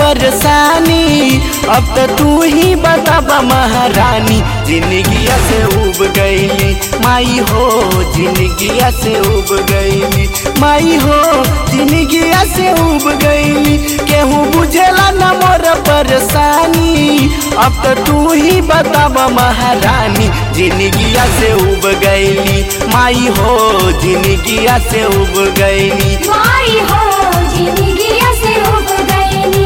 परेशानी अब तो तू ही बताबा महारानी जिंदगिया से उब गईली माई हो जिंदगिया से उब गईली माई हो जिंदगिया से उब गईली केहू बुझेला न मोर परेशानी अब तो तू ही बताबा महारानी जिंदगिया से उब गईली माई हो जिंदगिया से उब गईली माई हो जिंदगिया से उब गईली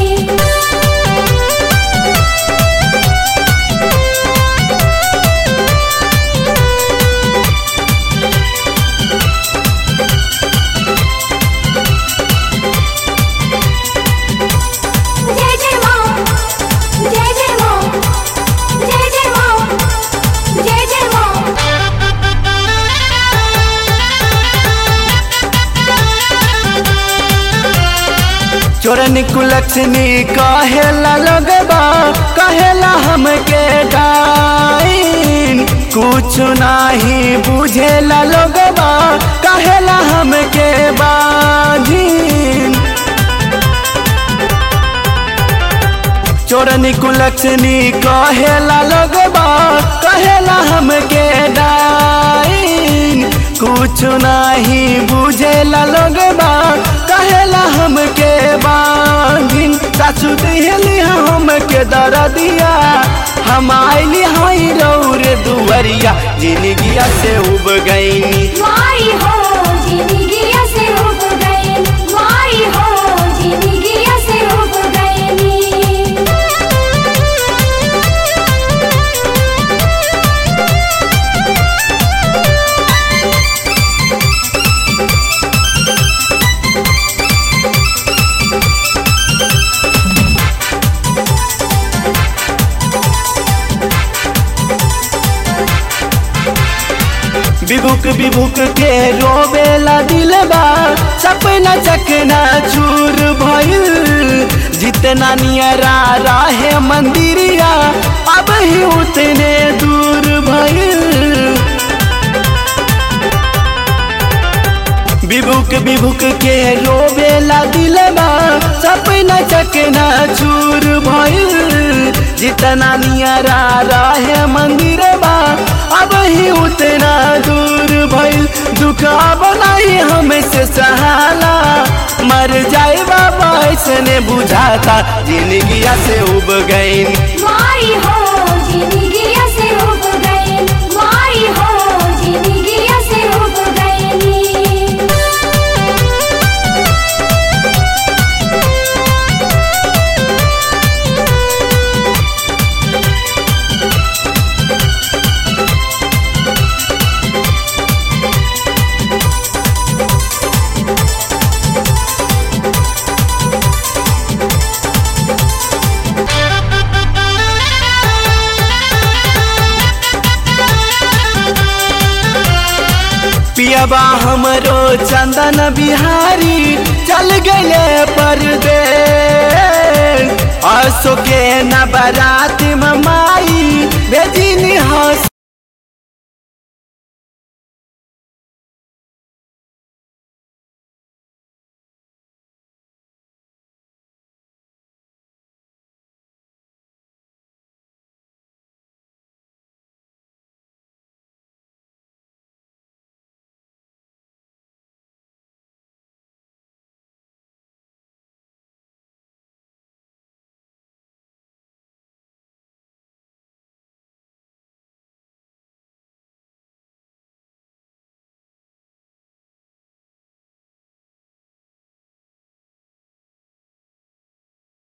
जय जय मां जय जय मां जय जय मां जय जय मां चोरन कुलक्षणी कहेला लगबा कहेला हमके डाइन कुछ नाही बुझेला लगबा कहेला हमके बाझिन चोरनी कुलक्षणी कहेला लगबा कहेला हमके डाइन कुछ नाही बुझेला लगबा कहेला हमके बांधिन सासु दिहली हमके दरदिया हम आइली हई रौरे दुवरिया जिंदगिया से उब गईनी माई हो जिंदगिया से उब गईली माई हो जिंदगिया से उब गईली बिभुक बिभुक के रोवेला दिलबा सपना चकना चूर भइल जितना नियरा रहे मंदिरिया अब ही उतने दूर भइल बिभुक बिभुक के रोवेला दिलबा सपना चकना चूर भइल जितना नियरा रहे मंदिरबा अब ही उतना दूर भइल दुख अब नहीं हमसे सहाला मर जाए बाबा ऐसने बुझाता जिंदगिया से उब गई माई हो जिंदगिया से उब गईली माई हो जिंदगिया से उब गईली पियबा हमरो चंदन बिहारी चल गए परदेश असो के न बरात में माई भेजी हंस